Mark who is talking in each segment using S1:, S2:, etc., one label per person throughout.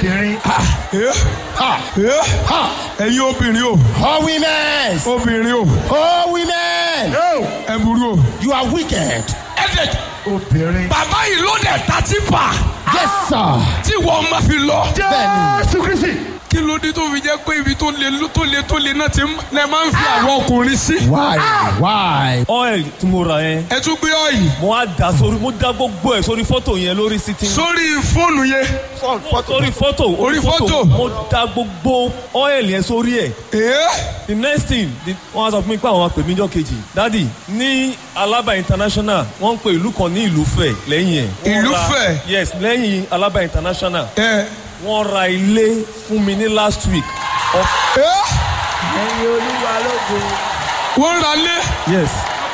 S1: obìnrin.
S2: ẹ ha ẹ ha ẹ̀yin obìnrin o
S3: All women.
S2: obìnrin o
S3: All women.
S2: ẹ burú o.
S3: You are wicked.
S2: ẹ dẹ̀
S1: obìnrin.
S2: bàbá yìí ló dẹ̀ ta tí pa
S3: Yes, sir.
S2: tí wọ́n máa fi lọ.
S1: jésù kristi.
S2: kí ló dé tó fi jẹ́ pé ibi tó le tó le tó le náà ti ń- lẹ máa ń fi àwọn ọkùnrin sí.
S3: Why? Why?
S4: oil tí mo rà yẹn
S2: ẹ tún gbé ọ̀yìn
S4: mo á dà sórí mo dá gbogbo ẹ̀ sórí fọ́tò yẹn lórí sítì
S2: sórí fóònù yẹn.
S4: sórí fọ́tò
S2: Orí fọ́tò.
S4: mo dá gbogbo oil yẹn sórí ẹ̀
S2: ẹ
S4: the next thing the- wọ́n á sọ fún mi pé àwọn apè mí jọ kejì dadi ní alaba international wọ́n ń pe ìlú kan ní ìlúfẹ̀ lẹ́yìn ẹ̀. Wọ́n ra-
S2: Ìlúfẹ̀?
S4: yes lẹ́yìn alaba international
S2: ẹ
S4: wọ́n ra ilé fún mi ní last week. of
S2: ẹ
S1: ẹyin olúwa lógo.
S2: wọ́n ra lé.
S4: yes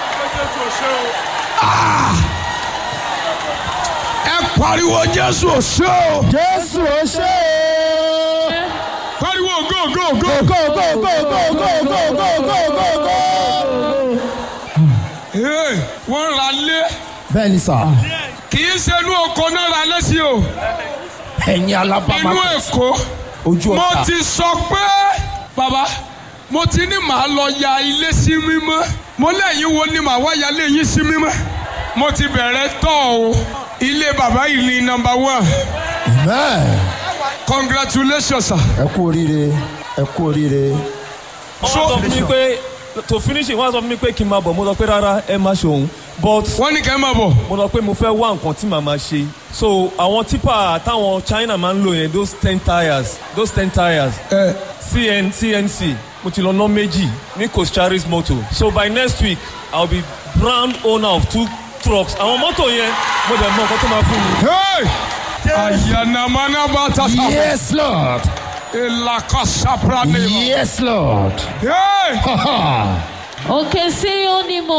S2: ẹ pariwo jésù òṣè o.
S3: Jésù ó ṣe é.
S2: pariwo go go go.
S3: Go, go, go, go, go, go, go, go, go, go.
S2: Ee, wọ́n ra lé
S3: Bẹ́ẹ̀ni sà,
S2: kì í ṣe inú oko náà ra lé sí o
S3: ẹ̀yin alábàámá
S2: inú èkó
S3: ojú
S2: mo
S3: ọ̀tá.
S2: ti sọ pé bàbá mo ti ní màá lọ ya ilé sí mímọ́ mo lẹ́yìn wo ni màá wá ya ilé yín sí mímọ́ mo ti bẹ̀rẹ̀ tọ́ o ilé bàbá yìí ni number one
S3: Amen.
S2: congratulations sir.
S3: Ẹ kú oríire, ẹ kú oríire.
S4: wọ́n sọ fún mi pé to finish it wọ́n sọ fún mi pé kí n máa bọ̀ mo sọ pé rárá ẹ má ṣe òun but
S2: wọ́n ní kẹ́ ẹ máa bọ̀
S4: mo sọ pé mo fẹ́ wá nǹkan tí màá máa ṣe so àwọn tipa táwọn china máa ń lò yẹn those ten tires those ten tires
S2: ẹ
S4: cn cnc mo ti lọ ná méjì ní cocharis motor so by next week i will be brand owner of two trucks àwọn mọ́tò yẹn mo dẹ̀ mọ nǹkan tó máa fún mi.
S2: hey ayanamana bata sa
S3: Yes, Lord.
S2: elakasapra ne
S3: Yes, Lord.
S2: hey
S3: Ha ha.
S5: òkè sí ó ní mo